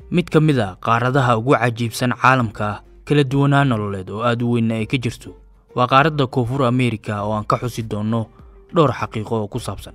mid ka mid a qaaradaha ugu cajiibsan caalamka kala duwanaa nololeed oo aad u weynna ay ka jirto waa qaaradda koonfur ameerika oo aan ka xusi doonno dhowr xaqiiqo oo ku saabsan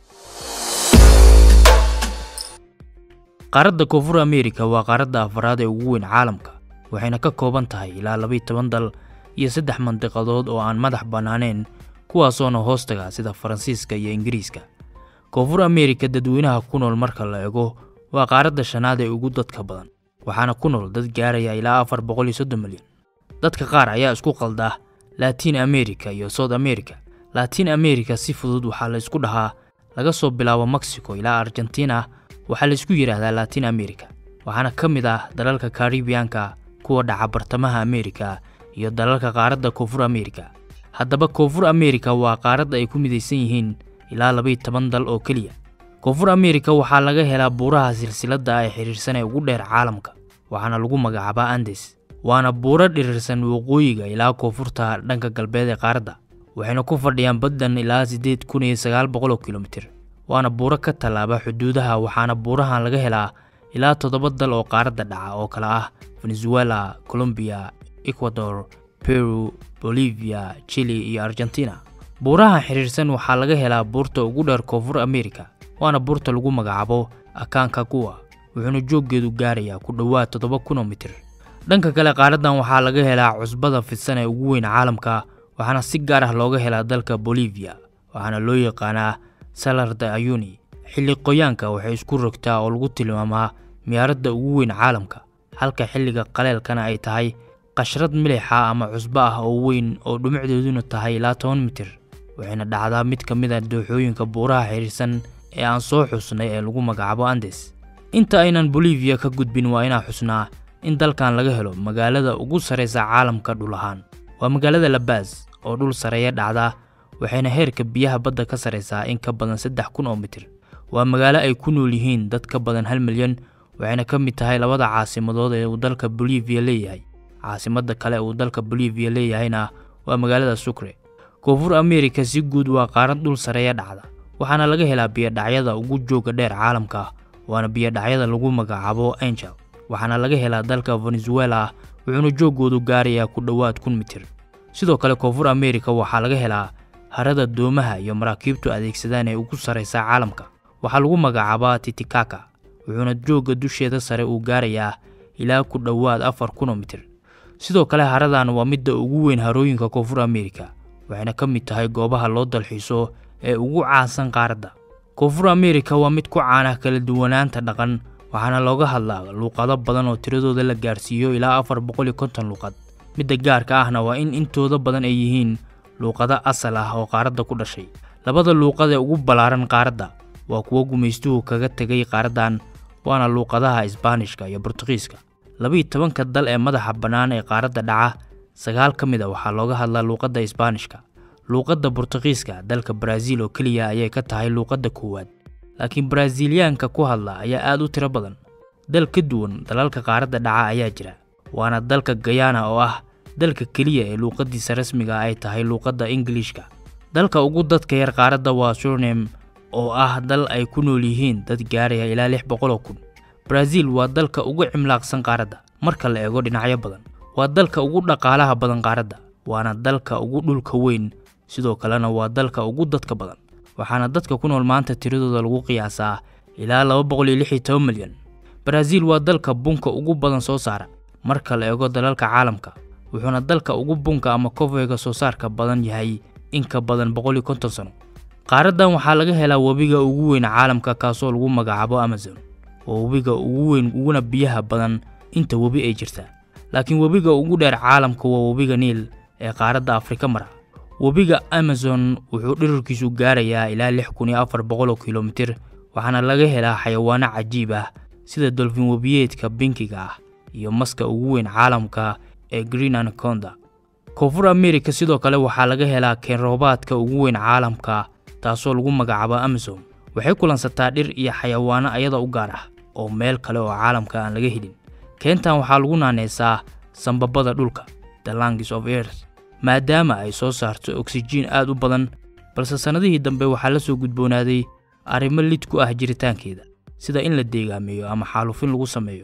qaaradda koonfur ameerika waa qaaradda afaraad ee ugu weyn caalamka waxayna ka kooban tahay ilaa labaiy toban dal iyo saddex mandiqadood oo aan madax bannaaneen kuwaasoona hoostaga sida faransiiska iyo ingiriiska koonfur ameerika dadweynaha ku nool marka la ego waa qaaradda shanaad ee ugu dadka badan waxaana ku nool dad gaaraya ilaa afar boqol iyo soddon milyan dadka qaar ayaa isku qalda laatiin amerika iyo south america laatiin amerika si fudud waxaa la isku dhahaa laga soo bilaabo mexico ilaa argentina waxaa la isku yidhaahdaa laatiin amerika waxaana ka mid ah dalalka karibiyanka kuwa dhaca bartamaha amerika iyo dalalka qaaradda koonfur ameerika haddaba koonfur ameerika waa qaaradda ay ku midaysan yihiin ilaa labaiy toban dal oo keliya koonfur ameerika waxaa laga helaa buuraha silsiladda ee xidhiirsan ee ugu dheer caalamka waxaana lagu magacaabaa andes waana buuro dhirirsan waqooyiga ilaa koonfurta dhanka galbeed ee qaaradda waxayna ku fadhiyaan baddan ilaa siddeed kun iyo sagaal boqol oo kilomitir waana buuro ka tallaaba xuduudaha waxaana buurahan laga helaa ilaa toddoba dal oo qaaradda dhaca oo kale ah venezuela colombiya ecuador peru bolivia chili iyo argentina buurahan xidhiirsan waxaa laga helaa buurta ugu dheer koonfur ameerika waana buurta lagu magacaabo akaanka kuwa wuxuuna jooggeedu gaarayaa ku dhowaad toddoba kun oo mitir dhanka kale qaaraddan waxaa laga helaa cusbada fidsan ee ugu weyn caalamka waxaana si gaar ah looga helaa dalka bolivia waxaana loo yaqaanaa salarda ayuni xilli qoyaanka waxay isku rogtaa oo lagu tilmaamaa miyaaradda ugu weyn caalamka halka xilliga qaleelkana ay tahay qashrad milixa ama cusbo ah oo weyn oo dhumucdeeduna tahay ilaa toban mitir waxayna dhacdaa mid ka mid a dooxooyinka buuraha xidhiirsan ee aan soo xusnay ee lagu magacaabo andes inta aynan bolivia ka gudbin waa inaan xusnaa in dalkan laga helo magaalada ugu sarraysa caalamka dhul ahaan waa magaalada labaas oo dhul sareeya dhacda waxayna heerka biyaha badda ka sarraysaa in ka badan saddex kun oo mitir waa magaalo ay ku nool yihiin dad ka badan hal milyan waxayna ka mid tahay labada caasimadood ee uu dalka bolivia leeyahay caasimadda kale uu dalka bolivia leeyahayna waa magaalada sucre koonfur ameerika si guud waa qaarad dhul sareeya dhacda waxaana laga helaa biyodhacyada ugu jooga dheer caalamka waana biyodhacyada lagu magacaabo angel waxaana laga helaa dalka venezuela wuxuuna jooggoodu gaarayaa ku dhowaad kun mitir sidoo kale koonfur ameerika waxaa laga helaa harada doomaha iyo maraakiibtu adeegsadaan ee ugu sarraysa caalamka waxaa lagu magacaabaa titikaka wuxuuna joogga dusheeda sare uu gaarayaa ilaa ku dhowaad afar kun oo mitir sidoo kale haradan waa midda ugu weyn harooyinka koonfur ameerika waxayna ka mid tahay goobaha loo dalxiiso ee ugu caansan qaaradda koonfur ameerika waa mid ku caana kala duwanaanta dhaqan waxaana looga hadlaa luuqado badan oo tiradooda la gaarsiiyo ilaa afar boqol iyo konton luuqad midda gaarka ahna waa in intooda badan ay yihiin luuqado asal ah oo qaaradda ku dhashay labada luuqad ee ugu ballaaran qaaradda waa kuwo gumaystuhu kaga tegay qaaraddan waana luuqadaha isbaanishka iyo burtuqiiska labaiy tobanka dal ee madaxa bannaan ee qaaradda dhaca sagaal ka mid a waxaa looga hadlaa luuqadda isbaanishka luuqadda burtuqiiska dalka baraaziil oo keliya ayay ka tahay luuqadda koowaad laakiin baraaziiliyaanka ku hadla ayaa aad u tiro badan dal ka duwan dalalka qaaradda dhaca ayaa jira waana dalka gayana oo ah dalka keliya ee luuqaddiisa rasmiga ay tahay luuqadda ingiliishka dalka ugu dadka yar qaaradda waa surnem oo ah dal ay ku nool yihiin dad gaaraya ilaa lix boqoloo kun baraaziil waa dalka ugu cimlaaqsan qaaradda marka la eego dhinacyo badan waa dalka ugu dhaqaalaha badan qaaradda waana dalka ugu dhulka weyn sidoo kalena waa dalka ugu dadka badan waxaana dadka ku nool maanta tiradooda lagu qiyaasaa ilaa laba boqol iyo lix iyo toban milyan baraaziil waa dalka bunka ugu badan soo saara marka la eego dalalka caalamka wuxuuna dalka ugu bunka ama kofeyga soo saarka badan yahay in ka badan boqol iyo konton sano qaaraddan waxaa laga helaa webiga ugu weyn caalamka kaasoo lagu magacaabo amazon waa webiga ugu weyn uguna biyaha badan inta webi ay jirtaa laakiin webiga ugu dheer caalamka waa webiga niil ee qaaradda afrika mara webiga amazon wuxuu dhirirkiisu gaarayaa ilaa lix kun iyo afar boqol oo kilomitir waxaana laga helaa xayawaano cajiib ah sida dolfin webiyeedka binkiga ah iyo maska ugu weyn caalamka ee green anaconda koonfur ameerika sidoo kale waxaa laga helaa keenroobaadka ugu weyn caalamka taasoo lagu magacaabo amazon waxay kulansataa dhir iyo xayawaano ayada u gaar ah oo meel kale oo caalamka aan laga helin keentan waxaa lagu naaneysaa sambabada dhulka the langs of earth maadaama ay soo saarto oksijiin aad u badan balse sannadihii dambe waxaa la soo gudboonaaday arrimo lid ku ah jiritaankeeda sida in la deegaameeyo ama xaalufin lagu sameeyo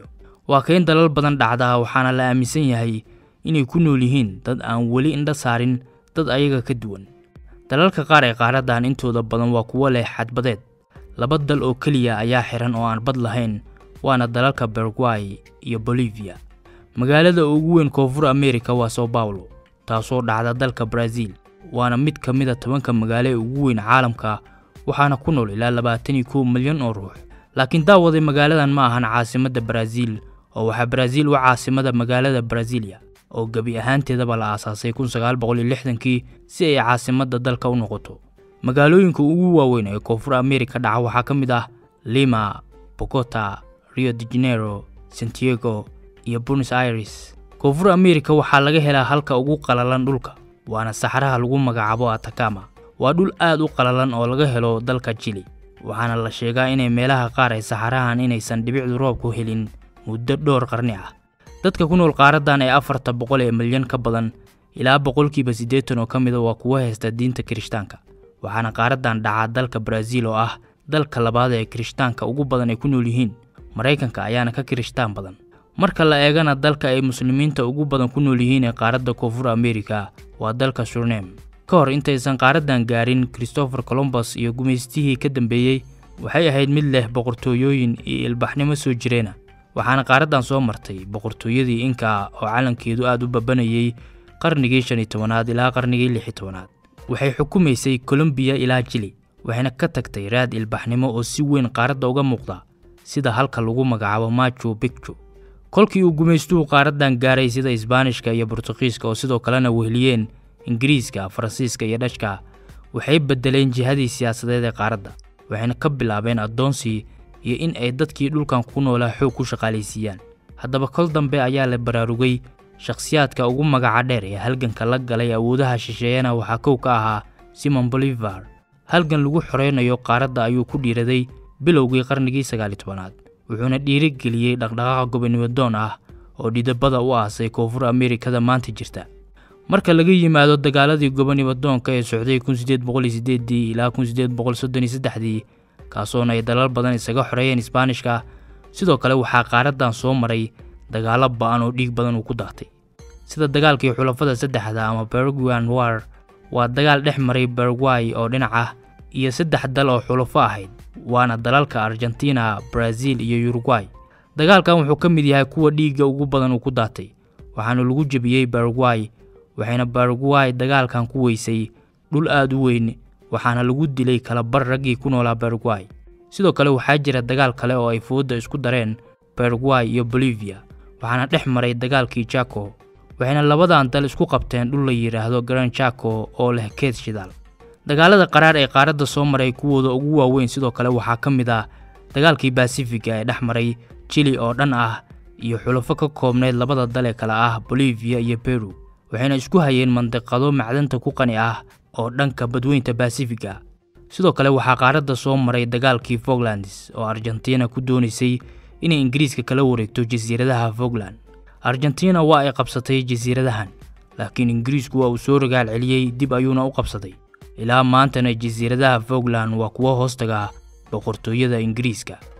waa kayn dalal badan dhacda waxaana la aaminsan yahay inay ku nool yihiin dad aan weli indha saarin dad ayaga ka duwan dalalka qaar ee qaaraddan intooda badan waa kuwo leh xadbadeed laba dal oo keliya ayaa xiran oo aan bad lahayn waana dalalka baragway iyo bolivia magaalada ugu weyn koonfur amerika waa sao paulo taasoo dhacda dalka brazil waana mid ka mid a tobanka magaalo ee ugu weyn caalamka waxaana ku nool ilaa labaatan iyo kow milyan oo ruux laakiin daawaday magaaladan ma ahan caasimadda baraaziil oo waxaa baraaziil u caasimada magaalada brasilia oo gebi ahaanteedaba la aasaasay kun sagaal boqol iyo lixdankii si ay caasimadda dalka u noqoto magaalooyinka ugu waaweyn ee koonfur amerika dhaca waxaa ka mid ah lima bogota rio de janeiro santiago iyo buenos aires koonfur amerika waxaa laga helaa halka ugu qalalan dhulka waana saxaraha lagu magacaabo atakama waa dhul aad u qalalan oo laga helo dalka jili waxaana la sheegaa inay meelaha qaar ay saxarahan inaysan dhibicdu roobku helin muddo dhowr qarni ah dadka ku nool qaaraddan ee afarta boqol ee milyan ka badan ilaa boqolkiiba siddeetan oo ka mida waa kuwo haysta diinta kirishtaanka waxaana qaaraddan dhacaa dalka baraaziil oo ah dalka labaad ee kirishtaanka ugu badan ay ku nool yihiin maraykanka ayaana ka kirishtaan badan marka la eegana dalka ay muslimiinta ugu badan ku nool yihiin ee qaaradda koonfur amerika waa dalka surnem ka hor intaysan qaaraddan gaarin christopher colombus iyo gumaystihii ka dambeeyey waxay ahayd mid leh boqortooyooyin iyo ilbaxnimo soo jireena waxaana qaaraddan soo martay boqortooyadii inka oo calankeedu aad u babanayay qarnigii shan iyo tobanaad ilaa qarnigii lix iyo tobanaad waxay xukumaysay colombiya ilaa jili waxayna ka tagtay raad ilbaxnimo oo si weyn qaaradda uga muuqda sida halka lagu magacaabo machu bicchu kolkii uu gumaystuhu qaaraddan gaaray sida isbaanishka iyo bortuqiiska oo sidoo kalena weheliyeen ingiriiska faransiiska iyo dhashka waxay beddeleen jihadii siyaasadeed ee qaaradda waxayna ka bilaabeen addoonsii iyo in ay dadkii dhulkan ku noolaa xoog ku shaqaalaysiiyaan haddaba kol dambe ayaa la baraarugay shakhsiyaadka ugu magaca dheer ee halganka la galay awoodaha shisheeyana waxaa kow ka ahaa simon bolivar halgan lagu xoreynayo qaaradda ayuu ku dhiiraday bilowgii qarnigii sagaali tobanaad wuxuuna dhiirigeliyey dhaqdhaqaaqa gobonimadoon ah oo dhidabada u aasay koonfur amerikada maanta jirta marka laga yimaado dagaaladii gobonimadoonka ee socday kun sideed boqol iyo sideedii ilaa kun sideed boqol soddon iyo saddexdii kaasoona ay dalal badan isaga xoreeyeen isbaanishka sidoo kale waxaa qaaraddan soo maray dagaallo ba'an oo dhiig badan uu ku daatay sida dagaalkii xulafada saddexda ama baraguan war waa dagaal dhex maray baragway oo dhinac ah iyo saddex dal oo xulafo ahayd waana dalalka argentina brazil iyo uruguay dagaalkan wuxuu ka mid yahay kuwa dhiigga ugu badan uu ku daatay waxaana lagu jebiyey baragway waxayna baragway dagaalkan ku weysay dhul aad u weyn waxaana lagu dilay kalabar raggii ku noolaa baragway sidoo kale waxaa jira dagaal kale oo ay foodda isku dareen baragway iyo bolivia waxaana dhex maray dagaalkii jako waxayna labadan dal isku qabteen dhul la yidhaahdo garan jako oo leh keed shidaal dagaalada qaraar ee qaaradda soo maray kuwooda ugu waaweyn sidoo kale waxaa ka mid ah dagaalkii basifiga ee dhex maray jili oo dhan ah iyo xulafo ka koobnayd labada dal ee kale ah bolivia iyo beru waxayna isku hayeen mandiqado macdanta ku qani ah oo dhanka badweynta basifiga sidoo kale waxaa qaaradda soo maray dagaalkii foglands oo argentina ku doonaysay inay ingiriiska kala wareegto jasiiradaha fogland argentina waa ay qabsatay jasiiradahan laakiin ingiriisku waa uu soo rogaal celiyey dib ayuuna u qabsaday ilaa maantana jasiiradaha fogland waa kuwo hoostaga boqortooyada ingiriiska